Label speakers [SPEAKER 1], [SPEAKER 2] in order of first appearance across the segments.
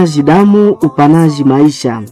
[SPEAKER 1] Upanaji damu, upanaji maisha.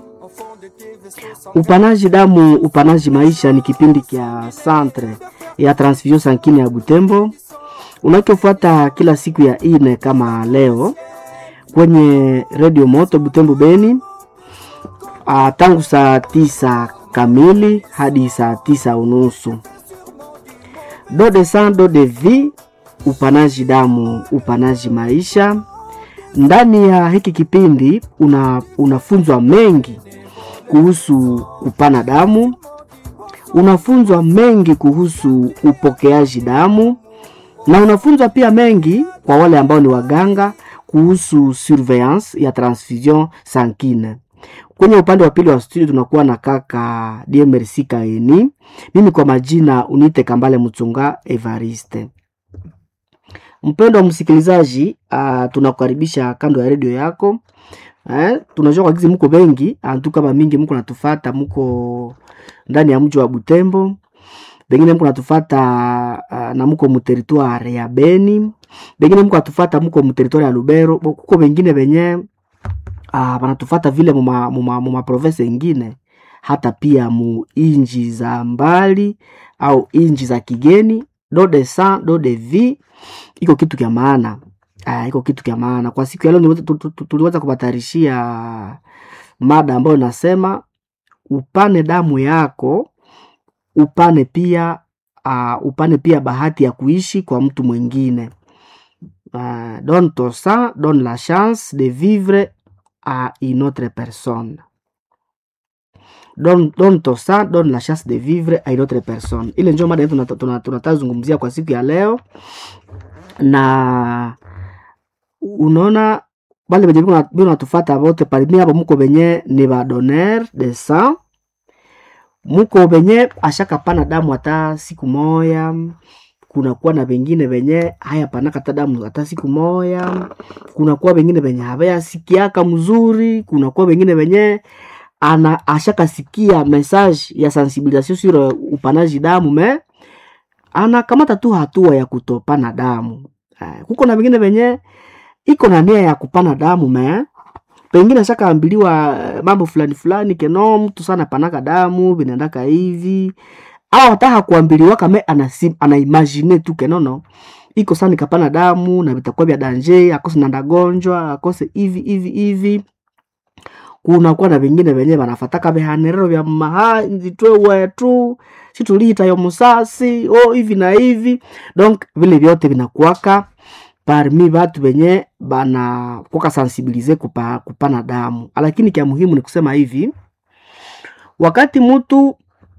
[SPEAKER 1] Upanaji damu, upanaji maisha ni kipindi kya Centre ya Transfusion Sankine ya Butembo unachofuata kila siku ya ine kama leo kwenye Radio Moto Butembo Beni, ah, tangu saa tisa kamili hadi saa tisa unusu. Do de sang do de vie, upanaji damu, upanaji maisha. Ndani ya hiki kipindi una, unafunzwa mengi kuhusu kupana damu, unafunzwa mengi kuhusu upokeaji damu na unafunzwa pia mengi kwa wale ambao ni waganga kuhusu surveillance ya transfusion sankine. Kwenye upande wa pili wa studio tunakuwa na kaka DMRC Kaeni, mimi kwa majina unite Kambale Mchunga Evariste. Mpendo wa msikilizaji, uh, tunakukaribisha kando ya redio yako eh, tunajua kwa gizi mko bengi antu kama mingi mko natufata, mko ndani ya mji wa Butembo, bengine mko natufata uh, na mko muteritware ya Beni, bengine mko natufata mko muteritware ya Lubero, bo- kuko bengine benye uh, banatufata vile muma, muma, muma province ingine hata pia mu inji za mbali au inji za kigeni. Do de sang do de vie iko kitu kya maana Ah, iko kitu kya maana kwa siku ya leo. niweza- tu- tu- tu- Tuliweza kubatarishia mada ambayo inasema upane damu yako, upane pia uh, upane pia bahati ya kuishi kwa mtu mwingine. Uh, donne ton sang, donne la chance de vivre à une autre personne. Donne, donne ton sang, donne la chance de vivre à une autre personne. Ile ndio mada yetu tunata- tunata- tunatazungumzia kwa siku ya leo, na unaona bale benye biko na- biko natufata bote parmi abo muko benye ni ba donneur de sang, muko benye ashakapana damu hata siku moya kunakuwa na bengine benye haya panaka hata damu hata siku moya, kunakuwa bengine benye habaya sikiaka mzuri, kunakuwa bengine benye ana ashakasikia message ya sensibilisation sur uh, upanaji damu me anakamata tu hatua ya kutopana damu. Eh, kuko na bengine benye iko na nia ya kupana damu me pengine ashakaambiliwa eh, mambo fulani fulani keno mtu sana panaka damu vinaendaka hivi au hata hakuambiliwa kama anasi- anaimagine tu kenono iko sana nikapana damu na vitakuwa vya danje akose nanda gonjwa akose hivi hivi hivi kunakuwa na vingine venye vanafataka vihanerero vya mahanzi twe wetu situliita yo musasi o hivi na hivi donc vile vyote vinakuwaka parmi vatu venye banakuwaka sensibilize kupa, kupana damu lakini kya muhimu ni kusema hivi wakati mutu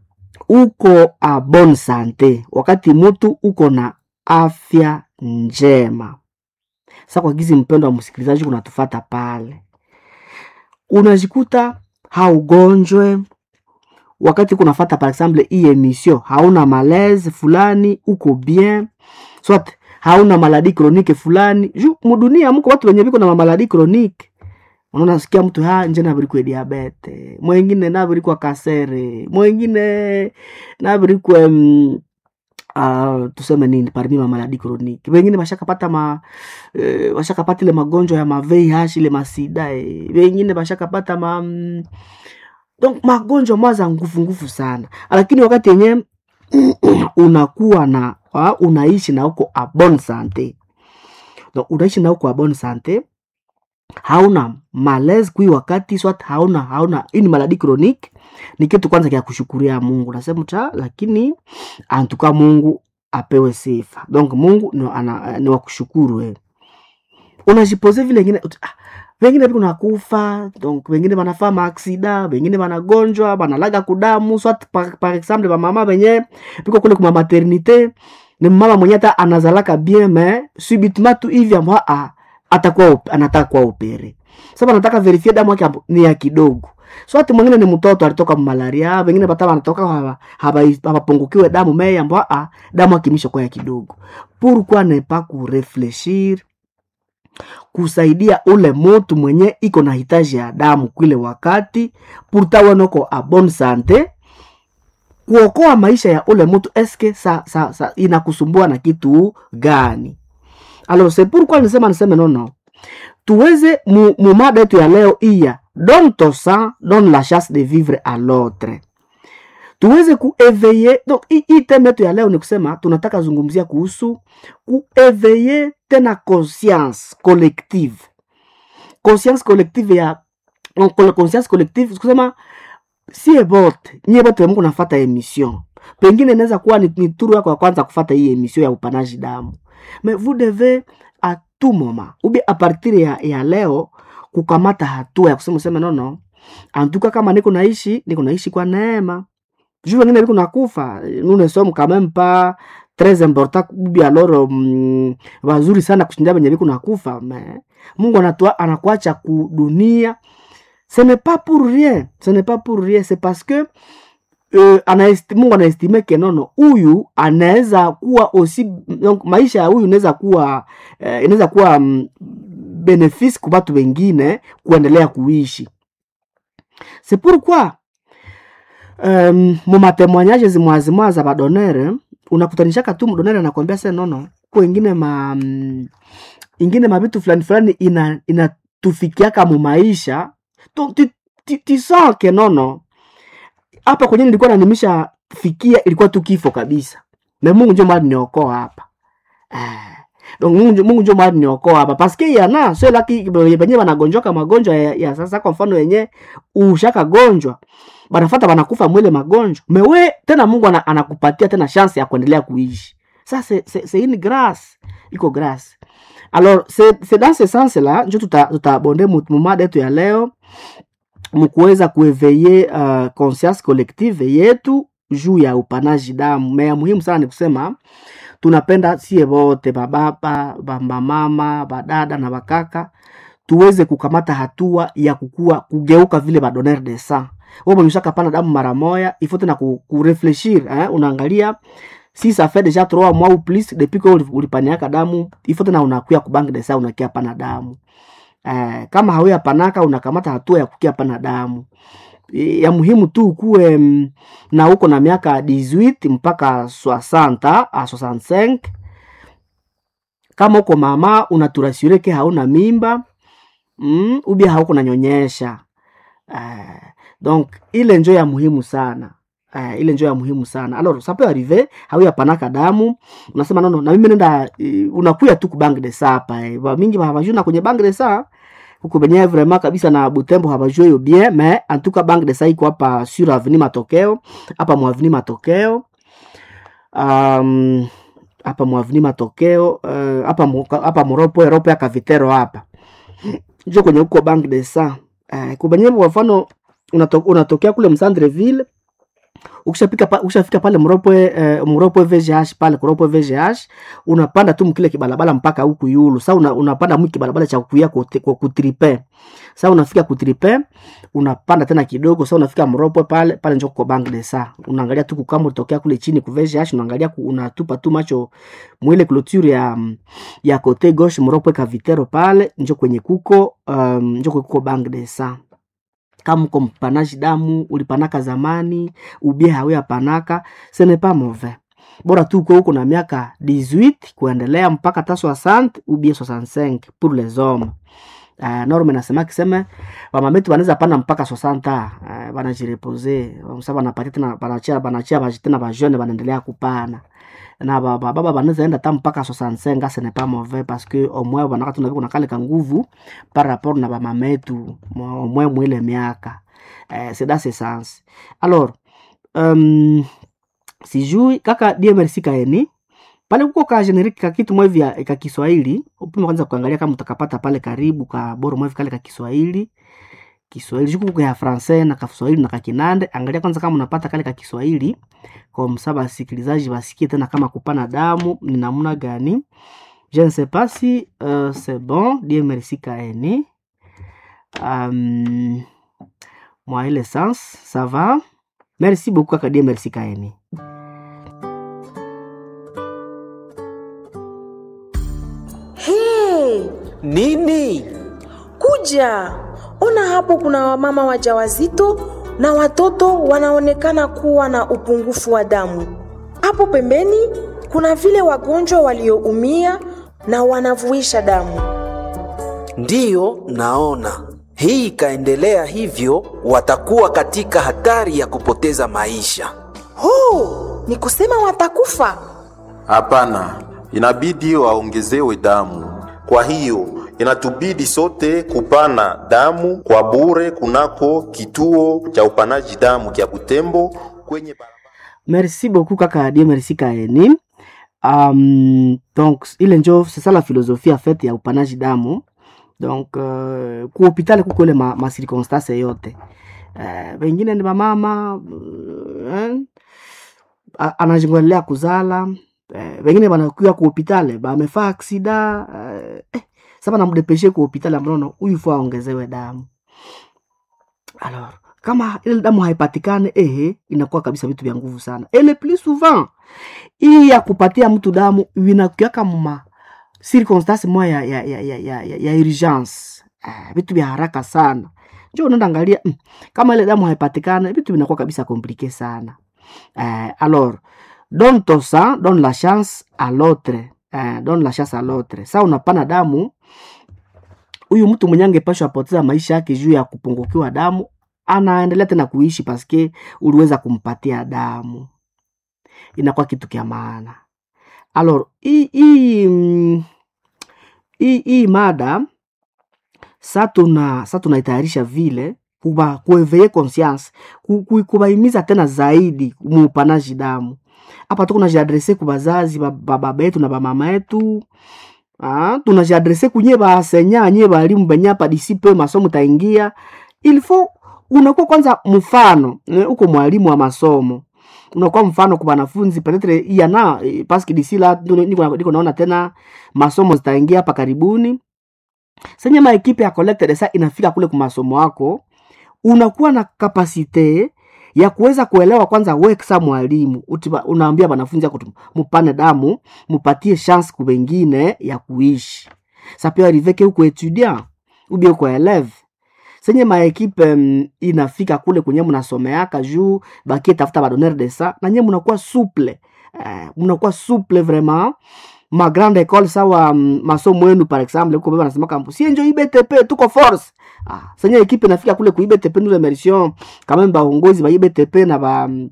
[SPEAKER 1] uko a bon sante wakati mutu uko na afya njema sa kwa gizi mpendo wa msikilizaji kunatufata pale unajikuta haugonjwe wakati kunafata par exemple hii emission hauna malaise fulani uko bien soit hauna maladi chronique fulani ju mudunia mko watu wenye viko na maladi chronique unaona sikia mtu ha nje nabirikwe diabete mwengine nabirikwa kasere mwengine nabirikwe mm, uh, tuseme nini parmi ma maladi chronique wengine bashakapata ma eh, bashakapata ile magonjwa ya ma VIH ile masida eh. wengine bashakapata ma mm, donc magonjwa mwaza nguvu nguvu sana lakini wakati yenye unakuwa na uh, unaishi na uko a bonne sante donc unaishi na uko a bonne sante hauna malaise kui wakati swat hauna hauna hii ni maladi chronique ni kitu kwanza kya kushukuria mungu nasema ta lakini antuka mungu apewe sifa donc mungu ni, ana, ni wa kushukuru eh. unajipoze vile ingine ut- ah, wengine viko nakufa donc wengine banafaa maaksida wengine banagonjwa banalaga kudamu swat par, par exemple bamama benye viko kule kuma maternité ni mama mwenye hata anazalaka bien me subitement tu hivi amwa ah, atakuwa op- anataka kuwa opere sasa anataka verifie damu yake ambo- ni ya kidogo so ati mwingine ni mtoto alitoka malaria wengine bata wanatoka haba- haba- habapungukiwe damu me ambo ah, damu akimisha kwa ya kidogo pourquoi ne pas kurefleshir kusaidia ule mutu mwenye iko na hitaji ya damu kwile wakati purtawenoko a bonne sante kuokoa maisha ya ule mtu eske sa, sa, sa, inakusumbua na kitu gani alors c'est pourquoi nisema niseme nono tuweze mu, mu mada yetu ya leo iya donne ton sang donne la chance de vivre à l'autre tuweze kueveye donc hii hii teme yetu ya leo ni kusema tunataka zungumzia kuhusu kueveye tena conscience collective conscience collective ya on- conscience collective kusema sie bote nyie bote mungu nafata emission pengine inaweza kuwa ni, ni turu yako ya kwanza kufata hii emission ya upanaji damu mais vous devez à tout moment ubi a partir ya, ya leo kukamata hatua ya kusema useme nono antuka kama niko naishi niko naishi kwa neema juu wengine biko nakufa nous ne sommes quand même pas très important ubi alors mm, wazuri sana kushinda benye biko nakufa mais mungu anatua anakuacha kudunia ce n'est pas pour rien ce n'est pas pour rien c'est parce que uh, anaesti, mungu anaestime ke nono huyu anaweza kuwa osi donc maisha ya huyu inaweza kuwa uh, inaweza kuwa um, benefice kwa watu wengine kuendelea kuishi c'est pourquoi um, mumatemwanyaje zimwazimwa za badonere unakutanishaka tu mdonere anakwambia se nono ku ingine ma mm, ingine mavitu fulani fulani ina inatufikiaka mumaisha tu- ti- ti- tisoke nono hapa kwenye nilikuwa nanimisha fikia ilikuwa tu kifo kabisa na mungu njo mali niokoa hapa eh. donc mungu, njo- mungu njo mali niokoa hapa paske yana sio laki benye banagonjwaka magonjwa ya, ya sasa kwa mfano yenye ushaka gonjwa banafata banakufa mwile magonjwa mewe tena mungu ana, anakupatia tena chance ya kuendelea kuishi sa c'est c'est- c'est une grâce iko grâce alors c'est c'est dans ce sens là njo tuta- tutabonde tuta mumada yetu ya leo mkuweza kueveye uh, conscience collective yetu juu ya upanaji damu mea muhimu sana ni kusema tunapenda sie wote bababa bamamama badada na bakaka tuweze kukamata hatua ya kukua kugeuka vile badonere de sang wewe mwenye pana damu mara moya il faut tena ku, kurefleshir eh? unaangalia si ça fait déjà trois mois ou plus depuis que uli- ulipaniaka damu il faut tena unakuya kubank de sang unakia pana damu eh, kama hauya panaka unakamata hatua ya kukia pana damu E, ya muhimu tu ukuwe mm, na uko na miaka 18 mpaka 60 a 65 kama uko mama unaturasure ke hauna mimba mm, ubia hauko nanyonyesha uh, donc ile njo ya muhimu sana Uh, ile njo ya muhimu sana alors ça peut arriver hauya panaka damu unasema nono na mimi nenda uh, unakuya tu kubank de sa hapa eh. Ba mingi habajuna kwenye bank de sa huko benye vraiment kabisa na Butembo habajua hiyo bien mais en tout cas bank de sa iko hapa sur avenue matokeo hapa mwa avenue matokeo um, hapa mwa avenue matokeo uh, hapa mu- hapa moropo ropo ya kavitero hapa njo kwenye huko bank de sa uh, kubenye kwa mfano unato, unatokea kule msandreville ukishafika pa, ukishafika pale mropwe eh, mropwe VGH pale kuropwe VGH unapanda tu mkile kibalabala mpaka huku yulu sasa una, unapanda mwi kibalabala cha kuya kote- kwa kutripe sasa unafika kutripe unapanda tena kidogo sasa unafika mropwe pale pale njoo kwa bank de sa unaangalia tu kama utokea kule chini ku VGH unaangalia ku, unatupa tu macho mwile clôture ya mm, ya kote gauche mropwe kavitero pale njoo kwenye kuko um, njoo kwenye kuko bank de sa kama uko mpanaji damu ulipanaka zamani ubie hawea panaka ce n'est pas mauvais bora tu uko huko na miaka 18 kuendelea mpaka ta 60 ubie 65 pour les hommes Uh, norme nasema kiseme wamametu wanaweza pana mpaka 60 uh, wanajirepose sa wanapatia tena wanachia wanachia baji tena bajene wanaendelea kupana na ba- ba- baba banaweza enda ta mpaka 65 ce n'est pas mauvais parce que au moins wanaka tunaviko nakale ka nguvu par rapport na bamametu mwa- au moins mwile miaka eh, c'est dans ce sens alors um, sijui kaka DMRC kaeni pale kuko ka generique ka kitu mwevi ya- ka Kiswahili upime kwanza kuangalia kama utakapata pale karibu ka boro mwevi kale ka Kiswahili Kiswahili juku kuko ya francais na ka Kiswahili na ka Kinande angalia kwanza kama unapata kale ka Kiswahili kwa msaba wasikilizaji wasikie tena kama kupana damu ni namna gani je ne sais pas si euh, c'est bon Dieu merci kaeni um, mwa ile sens ça va merci beaucoup kaka Dieu merci kaeni
[SPEAKER 2] Hey,
[SPEAKER 3] Nini?
[SPEAKER 2] kuja ona hapo, kuna wamama wajawazito na watoto wanaonekana kuwa na upungufu wa damu. Hapo pembeni kuna vile wagonjwa walioumia na wanavuisha damu.
[SPEAKER 3] Ndiyo, naona hii ikaendelea hivyo, watakuwa katika hatari ya kupoteza maisha.
[SPEAKER 2] Oh, ni kusema watakufa?
[SPEAKER 4] Hapana, inabidi waongezewe damu. Kwa hiyo inatubidi sote kupana damu kwa bure kunako kituo cha upanaji damu kya Butembo kwenye
[SPEAKER 1] Merci beaucoup kaka Adie, merci Kaeni. Um, donc ile njo c'est ça la philosophie en fait ya upanaji damu donc uh, ku hospitali kuko ile ma, ma circonstance yote uh, wengine ni mamama uh, eh, a- anajingolea kuzala uh, wengine wanakuya ku hospitali bamefaa aksida uh, eh, sasa namdepeshe ku hospitali ambapo huyu faa aongezewe damu alors kama ile damu haipatikane ehe inakuwa kabisa vitu vya nguvu sana et le plus souvent hii ya kupatia mtu damu inakuaka ma circonstance moya ya, ya, ya, ya, ya, ya, ya urgence ah, vitu vya haraka sana njo unaenda angalia mm, kama ile damu haipatikane vitu vinakuwa kabisa komplike sana eh, alors donne ton sang donne la chance à l'autre eh, donne la chance à l'autre sa unapana damu huyu mtu mwenye angepashwa apoteza maisha yake juu ya kupungukiwa damu anaendelea tena kuishi paske uliweza kumpatia damu inakuwa kitu kya maana alors hii hii mm, hii hii mada sa tuna sa tunaitayarisha vile kuba kueveye conscience ku- ku- kubaimiza tena zaidi muupanaji damu hapa tu kunajiadrese ku bazazi ba- ba- baba yetu na bamama yetu Ah, tunajiadrese kunye basenya nye balimu benye hapa disipe masomo taingia il faut unakuwa kwanza mfano eh, uko mwalimu wa masomo unakuwa mfano kwa wanafunzi petetre yana eh, paske disi la ndio niko niko naona tena masomo zitaingia hapa karibuni senye ma ekipe ya collected sa inafika kule kwa masomo yako unakuwa na kapasite ya kuweza kuelewa kwanza we kisa mwalimu utiba- unaambia wanafunzi yako tu, mupane damu mupatie chance ku wengine ya kuishi ça peut arriver que uko étudiant ou bien uko élève senye maekipe mm, inafika kule kwenye mnasomeaka juu bakie tafuta badonneur de sa na nye mnakuwa souple eh, mnakuwa souple vraiment ma grande école sawa mm, masomo yenu par exemple uko beba nasema kampu si njo IBTP tuko force ah, senye ekipe inafika kule ku IBTP nous remercions quand même baongozi ba IBTP na ba mm,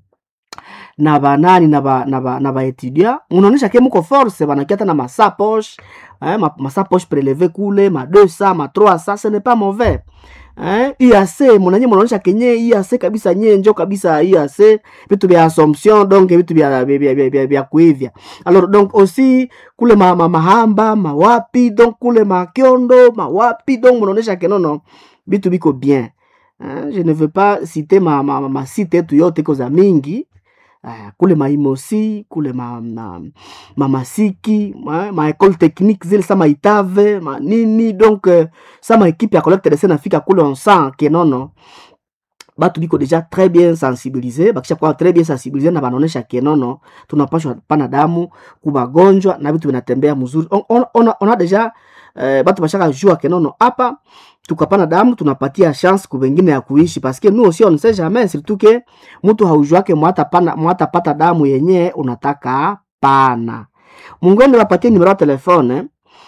[SPEAKER 1] na banani na ba na ba na ba etudia unaonesha ke muko force banakia hata na masa poche eh, ma, masa poche prelevé kule ma 200 ma 300 ce n'est pas mauvais eh, IAC mnanye mnaonesha kenye IAC kabisa nye njo kabisa IAC vitu vya assumption donc vitu vya vya vya, vya, vya, vya kuivya alors donc aussi kule ma, ma mahamba mawapi donc kule makiondo mawapi donc mnaonesha kenono vitu biko bien eh, je ne veux pas citer ma, ma, ma, ma site yetu yote iko za mingi uh, kule maimosi kule ma, ma, mamasiki ma, ma école technique zile sa maitave manini donc uh, sa maekipe ya collecte de nafika kule on sent ke nono batu biko deja très bien sensibilise bakisha kuwa très bien sensibilise na banaonesha ke nono tunapashwa pana damu kubagonjwa na vitu vinatembea mzuri on, on, on, on a deja eh, batu bashaka jua ke nono hapa tukapana damu tunapatia chance ku wengine ya kuishi paske nous aussi on ne sait jamais surtout ke mtu haujuake mwata pana mwata pata damu yenye unataka pana mungwende wapatie nimero ya telefone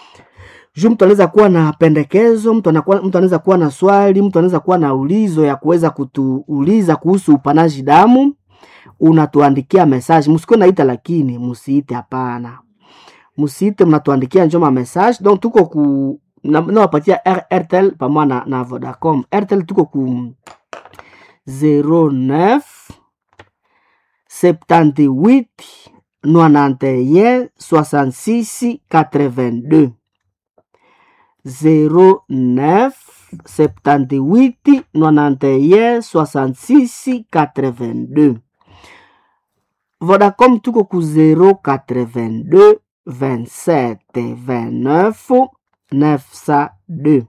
[SPEAKER 1] juu mtu anaweza kuwa na pendekezo mtu anakuwa mtu anaweza kuwa na swali mtu anaweza kuwa na ulizo ya kuweza kutuuliza kuhusu upanaji damu unatuandikia message msikuwe naita lakini musiite hapana musiite mnatuandikia njoma message donc tuko ku na- nawapatia R- airtel pamoja na, na vodacom airtel tuko ku 09 78 91 66 82 09 78 91 66 82 Vodacom tuko ku 082 27 29 902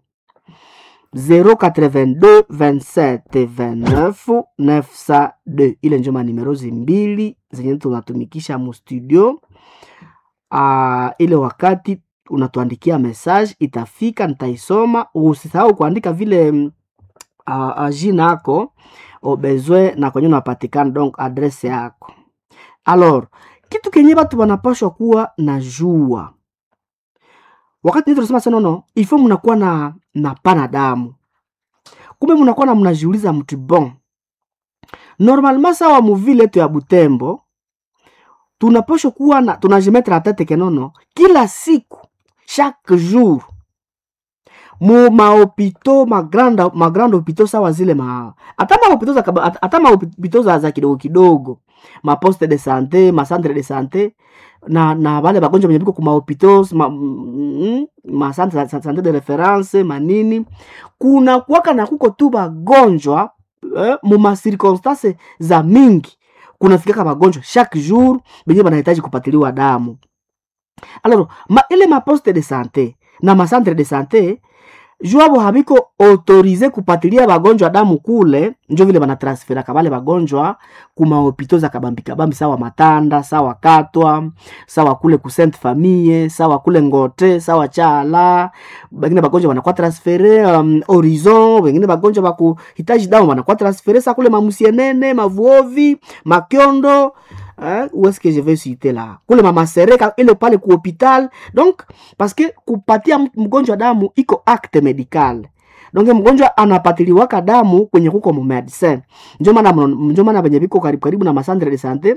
[SPEAKER 1] 082 27 29 902 ile njo manimero zimbili zenye tunatumikisha mustudio uh, ile wakati unatuandikia message itafika nitaisoma usisahau kuandika vile mm, uh, uh, jina yako obezwe na kwenye unapatikana donc adrese yako alors kitu kenye batu wanapashwa kuwa na jua wakati nini tunasema sasa nono ifo mnakuwa na na pana damu kumbe mnakuwa na mnajiuliza mtu bon normalement sawa muvile yetu ya butembo tunapasha kuwa na tunajimetre atete kenono kila siku chaque jour mu mahopito magrande magrande hopito sawa zile ma hata mahopito za kaba- hata- hata mahopito za, za kidogo kidogo maposte de sante macentre de sante na na vale bagonjwa venye viko kumahopito ma, mm, macentre za- za sante de reference manini kuna kuwaka na kuko tu bagonjwa eh, mu macirconstance za mingi kunafikaka bagonjwa chaque jour benye banahitaji kupatiliwa damu alors ma, ile maposte de sante na macentre de sante juabo habiko autorize kupatilia bagonjwa damu kule njo vile banatransferaka bale bagonjwa kumahopito za kabambi kabambi sawa matanda sawa katwa sawa kule ku sainte famille sawa kule ngote sawa chala bengine bagonjwa banakuwa transfere um, horizon bengine bagonjwa bakuhitaji damu banakuwa transfere sa kule mamusienene mavuovi makiondo hein, où est-ce que je vais citer là kule mamasereka ile pale ku hopital donc parce que kupatia m- mgonjwa damu iko acte medical donc mgonjwa anapatiliwaka damu kwenye kuko mumedicin njo maana mno- njo maana venye viko karibu karibu na masandre de sante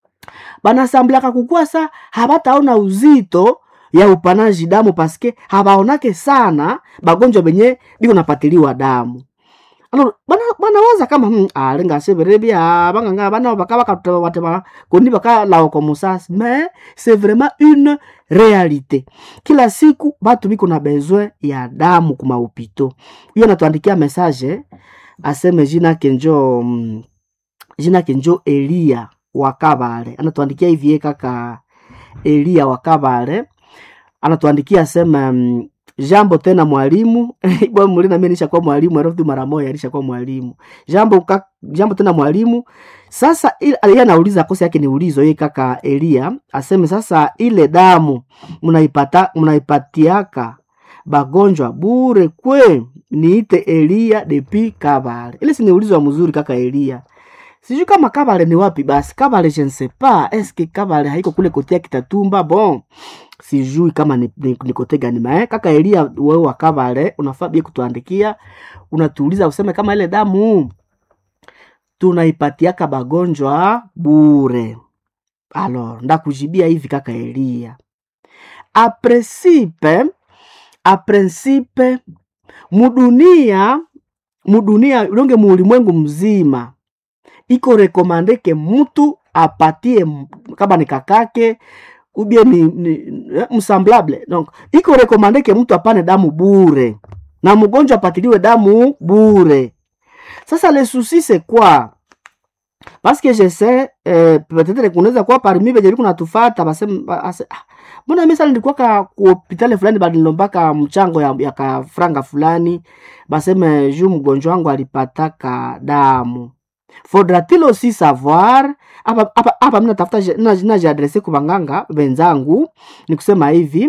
[SPEAKER 1] banasamblaka kukua sa habataona uzito ya upanaji damu paske habaonake sana bagonjwa benye biko napatiliwa damu alors bana banawaza kama hmm, alenga severebia banganga bana baka baka batema koni baka lao comme ça mais c'est vraiment une réalité kila siku batu biko na besoin ya damu kuma upito hiyo natuandikia message aseme jina kenjo mm, jina kenjo Elia wakabale anatuandikia hivi kaka Elia wakabale anatuandikia asema mm, jambo tena mwalimu bwa muli na mimi nishakuwa mwalimu alafu mara moja alishakuwa mwalimu jambo ka, jambo tena mwalimu sasa il- yeye anauliza kosa yake ni ulizo yeye kaka Elia aseme sasa ile damu mnaipata mnaipatiaka bagonjwa bure kwe niite Elia depi Kabale ile si ni ulizo wa mzuri kaka Elia sijui kama Kabale ni wapi basi Kabale je ne sais pas est-ce que Kabale haiko kule kotea Kitatumba bon sijui kama ni, ni, ni kote gani mae kaka Elia wewe wa Kabale unafaa bie kutuandikia unatuuliza useme kama ile damu tunaipatiaka bagonjwa bure alors ndakujibia hivi kaka Elia a principe a principe mudunia mudunia longe muulimwengu mzima iko rekomande ke mtu apatie m- kama ni kakake ubie ni, ni eh, msemblable donc iko rekomande ke mtu apane damu bure na mgonjwa apatiliwe damu bure sasa le souci c'est quoi parce que je sais eh, peut-être kunaweza kuwa parmi venye viku natufata baseme ba- ase- ah, mbona mimi sasa nilikuwa ka ku hospitali fulani balinilombaka mchango ya, ya ka franga fulani baseme juu mgonjwa wangu alipataka damu faudra-t-il aussi savoir hapa hapa hapa mimi natafuta je- na- najiadrese kwa banganga wenzangu ni kusema hivi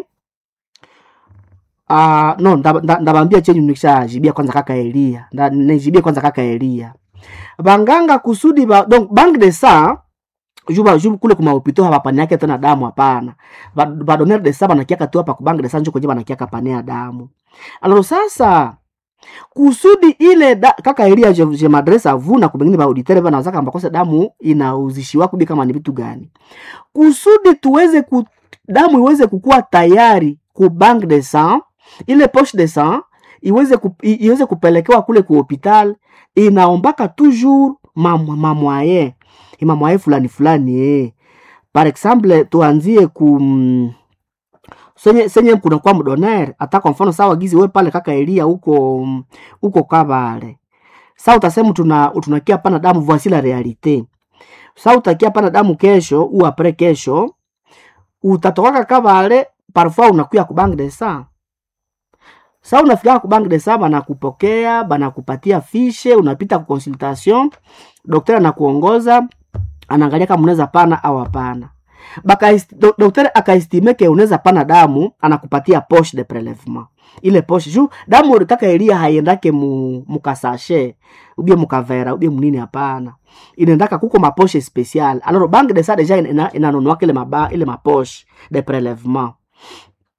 [SPEAKER 1] uh, no ndabambia nda, ndabambia chenye nikishajibia kwanza kaka Elia nda nijibie kwanza kaka Elia banganga kusudi ba, donc banque de sang juba juba kule kuma upito hapa pani yake tena damu hapana ba, ba donner de sang banakiaka tu hapa ku banque de sang njo kwenye banakiaka pania damu alors sasa kusudi ile da, kaka Elia je, je m'adresse à vous na kubengine ba auditeur bana wazaka ambakose damu inauzishiwa kubi kama ni vitu gani kusudi tuweze ku, damu iweze kukua tayari ku banque de sang ile poche de sang iweze, ku, i- iweze kupelekewa kule ku hopital inaombaka toujours mamwaye mamwaye fulani fulani eh. par exemple tuanzie ku mm, senye senye kunakuwa mdoner hata kwa mfano sawa gizi we pale kaka Elia huko mm, huko Kabale sa utasema tuna tunakia pana damu voici la realite sa utakia pana damu kesho ou après kesho utatokaka Kabale parfois unakuya ku banque de sang sa unafika ku banque de sang banakupokea banakupatia fishe unapita ku consultation daktari anakuongoza anaangalia kama unaweza pana au hapana baka do, daktari akaestime ke unaweza pana damu anakupatia poche de prelevement ile poche juu damu kaka Elia haiendake mu mukasashe ubie mukavera ubie munini hapana inaendaka kuko maposhe special alors banque de ça deja ina- inanunuaka ile maba ile maposhe de prelevement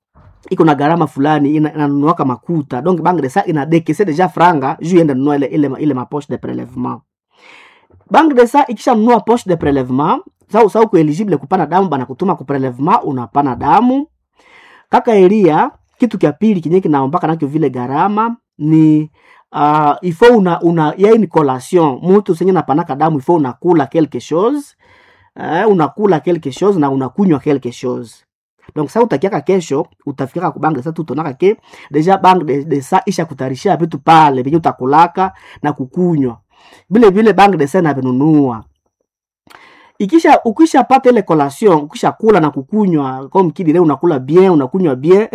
[SPEAKER 1] iko na gharama fulani ina- inanunuaka makuta donc banque de sang ina dekese deja franga juu iende nunua ile, ile, ile mapoche de prelevement banque de sang ikishanunua poche de prelevement sa sa uko eligible kupana damu bana kutuma ku prelevement unapana damu kaka elia kitu kya pili kinye kinaombaka nakyo vile gharama ni uh, ifo una, una yai ni collation mutu senye napanaka damu ifo unakula quelque chose uh, unakula quelque chose na unakunywa quelque chose donc sa utakiaka kesho utafikaka kubange sa tutonaka ke deja bank de, de sa isha kutarishia vitu pale venye utakulaka na kukunywa vile vile bank de sa navinunua ikisha ukisha pata ile collation ukisha kula na kukunywa comme kidire unakula bien unakunywa bien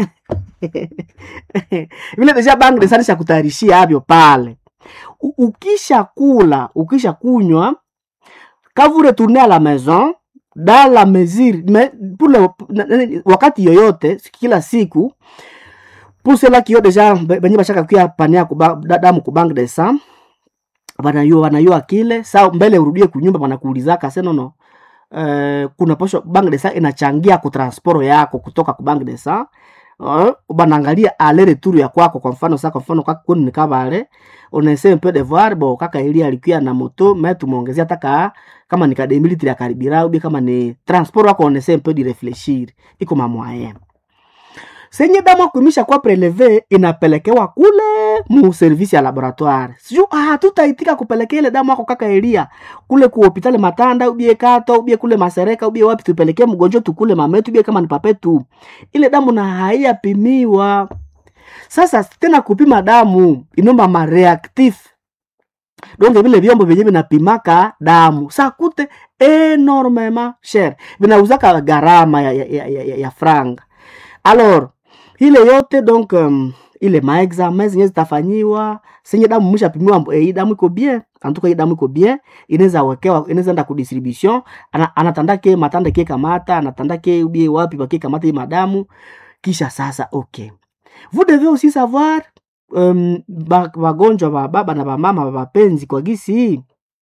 [SPEAKER 1] vile deja bank de sa isha kutayarishia avyo pale U- ukisha kula ukisha kunywa quand vous retournez à la maison dans la mesure mais pour le, na- na- wakati yoyote kila siku pour cela kio deja be- benye bashaka kuya pania kuba, da- damu ku bank de sang wanayua wanayua kile sa mbele urudie kunyumba wanakuulizaka se nono uh, kuna posho bank de sang inachangia kutransporo yako kutoka ku bank de sang uh, banaangalia ale retour ya kwako kwa mfano sa kwa mfano kaka kwenu ni kabale unaese un peu de voir bo kaka ili alikuya na moto me tumeongezea taka kama ni kademilitri ya karibira ubi kama ni transport wako unaese un peu de réfléchir iko mamwaye senye damu akuimisha kwa preleve inapelekewa kule mu service ya laboratoire siju ah, tutaitika kupelekea ile damu ako kaka elia kule ku hopitali matanda ubie kato ubie kule masereka ubie wapi tupelekee mgonjwa tukule mametu ubie kama ni papetu ile damu na haiyapimiwa sasa tena kupima damu inomba mareactif donge vile vyombo vyenye vinapimaka damu sakute enormement cher vinauzaka gharama ya, ya, ya, ya, ya, ya franga alors ile yote donc um, ile maexamen zenye zitafanyiwa senye damu mshapimiwa e, hii damu iko bien antuka hii damu iko bien inaweza wekewa inaweza enda kudistribution ana, anatanda ke matanda ke kamata anatanda ke ubie wapi baki kamata hii madamu kisha sasa okay vous devez aussi savoir um, ba- wagonjwa wa baba na wamama wa wapenzi kwa gisi hii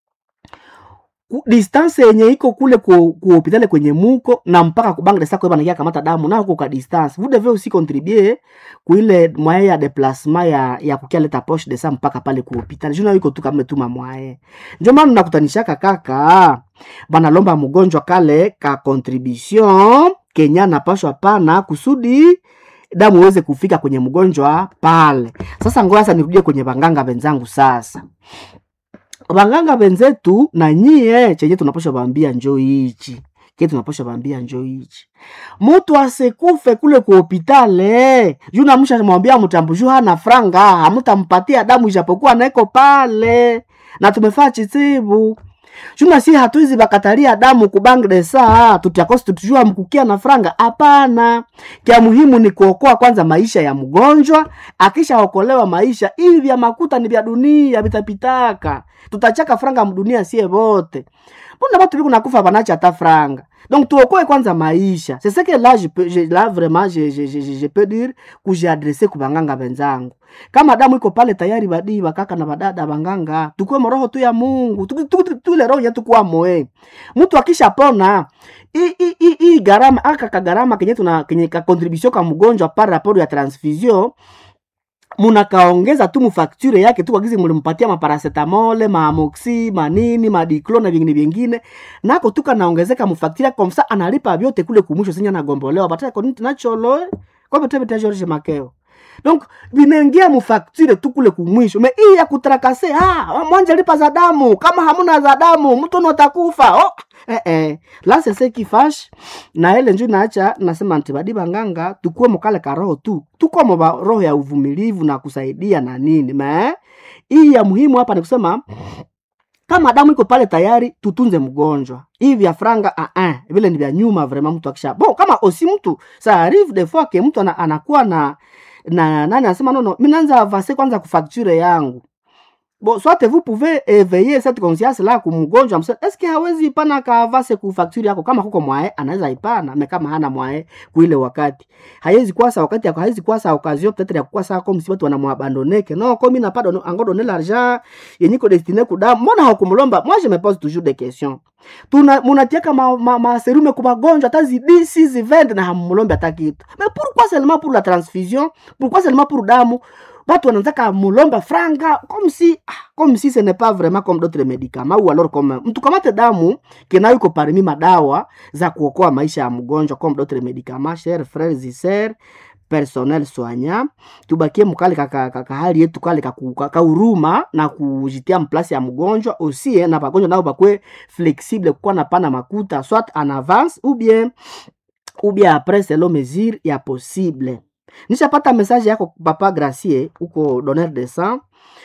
[SPEAKER 1] ku- distance yenye iko kule ku, ku hopitali kwenye muko na mpaka kubangre sako banakia kamata damu na huko ka distance vous devez aussi contribuer kuile mwaye ya déplacement ya ya kukia leta poche de sang mpaka pale ku hopitali juna iko tu kama tuma mwaye ndio maana nakutanishaka kaka banalomba mgonjwa kale ka contribution kenya napashwa pana kusudi damu iweze kufika kwenye mgonjwa pale sasa ngoja sasa nirudie kwenye banganga wenzangu sasa wanganga wenzetu na nyie chenye tunapasha bambia njo hichi ke tunapasha bambia njo hichi mutu asekufe kule ku hopitale juu namusha mwambia mtambuju hana franga hamutampatia damu ijapokuwa naeko pale na tumefaa chitibu juna si hatuizi bakatalia damu kubank de saa tutiakosi tutujua mkukia na franga hapana kya muhimu ni kuokoa kwanza maisha ya mgonjwa akishaokolewa maisha hivi vya makuta ni vya dunia vitapitaka tutachaka franga mdunia sie vote mbona batu biku nakufa banacha hata franga donc tuokoe kwanza maisha c'est ce que là je peux, je, là vraiment je, je, je, je, je peux dire kujiadrese kubanganga benzangu kama damu iko pale tayari badii bakaka na badada banganga tukue moroho tu ya mungu Tu- tu- tu- tule roho yetu kuwa moe mtu akishapona hii- hii- hii- hii gharama aka kagarama kenye tuna kenye ka contribution ka mgonjwa par rapport ya transfusion munakaongeza tu mufakture yake tu wagizi mulimpatia maparasetamole maamoxi manini madiclo na vingine vingine nako tu kanaongezeka mufakture komsa analipa vyote kule kumwisho senya nagombolewa bataya koniti nacholo kopetebete george makeo donc vinaingia mufakture tu kule kumwisho me hii ya kutrakase ah, mwanja lipa za damu kama hamuna za damu mtu notakufa oh, eh, eh. la sese kifash na ile njo naacha nasema nti badi banganga tukuwe mokale ka roho tu tukwamo ba roho ya uvumilivu na kusaidia na nini me hii ya muhimu hapa ni kusema kama damu iko pale tayari tutunze mgonjwa hivi vya franga ah, ah, vile ni vya nyuma vraiment mtu akisha bon kama osi mtu sa arrive des fois ke mtu ana, anakuwa na na nani anasema nono mi naanza vase kwanza kufacture yangu bon soit vous pouvez éveiller cette conscience là kumgonjwa mse est-ce que hawezi ipana kaavase ku facture yako kama kuko mwae anaweza ipana me kama hana mwae kuile wakati haiwezi kwasa wakati yako haiwezi kwasa occasion peut-être ya kwasa comme si watu wanamwabandoneke no comme n'a pas donné encore donné l'argent yenye ko destiné kudamu mbona hakumlomba moi je me pose toujours des questions tuna munatiaka ma, ma, ma serume kwa magonjwa hata zidisi zivende na hamulombe hata kitu mais pourquoi seulement pour la transfusion pourquoi seulement pour damu watu wanataka mulomba franga comme si ah, comme si ce n'est pas vraiment comme d'autres médicaments ou alors comme mtu kamate damu kena yuko parmi madawa za kuokoa maisha ya mgonjwa comme d'autres médicaments chers frères et sœurs personnel soignant tubakie mkale kaka, kaka hali yetu kale kauruma na kujitia mplasi ya mgonjwa aussi eh, na bagonjwa nao bakwe flexible kukuwa na pana makuta soit en avance ou bien ou bien après selon mesure ya possible nishapata message yako papa gracie huko donneur de sang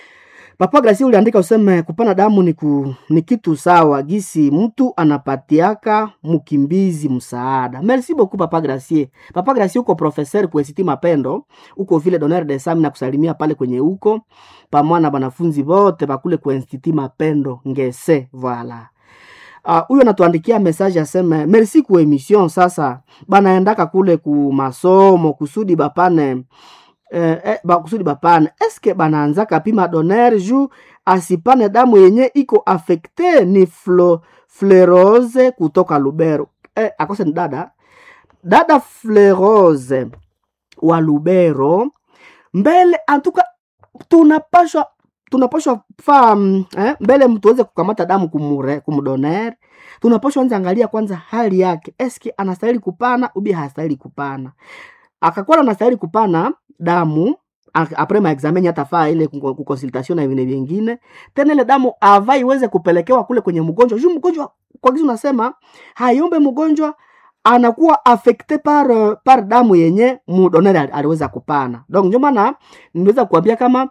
[SPEAKER 1] papa gracie uliandika useme kupana damu ni, ku, ni kitu sawa gisi mtu anapatiaka mkimbizi msaada merci beaucoup papa gracie papa gracie uko professeur kuesiti mapendo uko vile donneur de sang na kusalimia pale kwenye huko pamoja na banafunzi bote bakule kuinstitut mapendo ngese voilà huyo uh, anatuandikia message aseme merci ku emission sasa banaendaka kule ku masomo kusudi bapane eh, eh, ba, kusudi bapane eske banaanzaka pima doner ju asipane damu yenye iko afekte ni flo, flerose kutoka lubero eh, akose ni dada dada flerose wa lubero mbele antuka tunapashwa tunapashwa faa eh, mbele mtu aweze kukamata damu kumure kumdoner tunapashwa anza angalia kwanza hali yake eske anastahili kupana ubi hastahili kupana akakuwa anastahili kupana damu apres maexameni atafaa ile kukonsultation na vingine vingine tena ile damu ava iweze kupelekewa kule kwenye mgonjwa juu mgonjwa kwa kizi unasema hayombe mgonjwa anakuwa affecte par par damu yenye mudonere aliweza kupana donc ndio maana niweza kuambia kama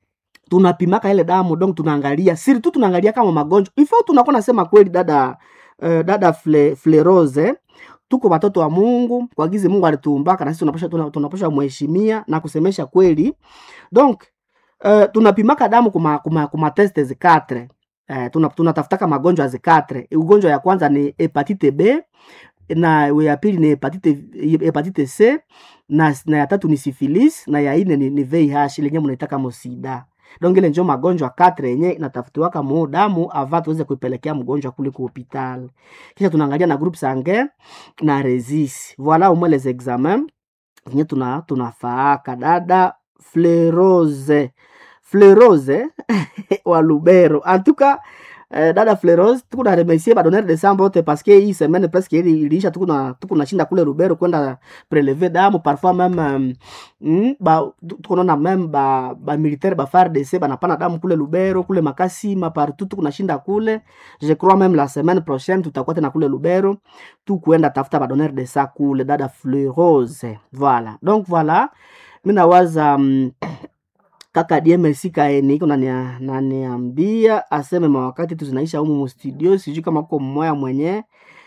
[SPEAKER 1] tunapimaka ile damu donc tunaangalia siri tu tunaangalia kama magonjwa ifo tunakuwa nasema kweli dada uh, dada fle, flerose tuko watoto wa mungu kwa gizi mungu alituumbaka na sisi tunapasha tunapasha mheshimia na kusemesha kweli donc uh, tunapimaka damu kuma, kuma, kuma teste zikatre uh, tuna, tunatafutaka magonjwa zikatre ugonjwa ya kwanza ni hepatite b na ya pili ni hepatite, hepatite c na, na ya tatu ni sifilis na ya ine ni, ni vih lenye mnaitaka mosida donc ile njo magonjwa katre yenye inatafutiwaka mu damu ava tuweze kuipelekea mgonjwa kule ku hopital kisha tunaangalia na groupe sanguin na resis voilà umwe les examen zenye tuna tunafaaka dada flerose flerose wa lubero antuka eh, dada fleros tukuna remercier badonere de sang bote parce que hii semaine presque ili iliisha tukuna tukuna shinda kule Rubero kwenda prelever damu parfois même mm, ba tukonaona même ba ba militaire ba FARDC banapana damu kule Lubero kule Makasima partout tukuna shinda kule je crois même la semaine prochaine tutakuwa tena kule Lubero tu kuenda tafuta badonere de sang kule dada flerose voilà donc voilà mimi nawaza um, kaka DMC kaeni iko naniambia aseme mawakati tu zinaisha humu mustudio, sijui kama uko mmoya mwenye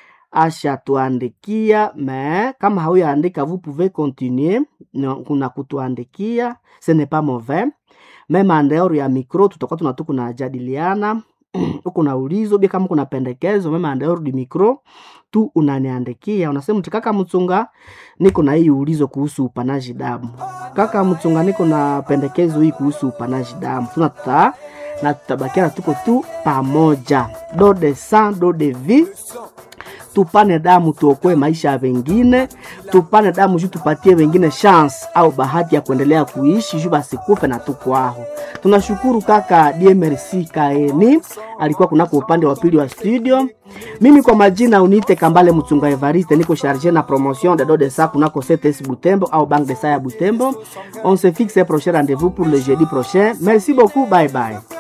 [SPEAKER 1] ashatuandikia me kama hauyaandika vous pouvez continuer kuna kutuandikia ce n'est pas mauvais meme andeor ya micro tutakuwa tunatu kunajadiliana uko na ulizo bia kama kuna pendekezo meme andeor di micro tu unaniandikia unasema mti kaka mchunga niko na hii ulizo kuhusu upanaji damu kaka mchunga niko na pendekezo hii kuhusu upanaji damu tuna tuta na tutabakiana tuko tu pamoja do de sang do de vie tupane damu tuokoe maisha ya wengine, tupane damu juu tupatie wengine chance au bahati ya kuendelea kuishi juu basikufe na tukwaho. Tunashukuru kaka DMRC Kaeni alikuwa kunako upande wa pili wa studio. Mimi kwa majina unite Kambale Mchunga Evariste, niko charge na promotion de de sa kunako CTS Butembo au Banque de Sa ya Butembo. On se fixe un prochain rendez-vous pour le jeudi prochain. Merci beaucoup, bye bye.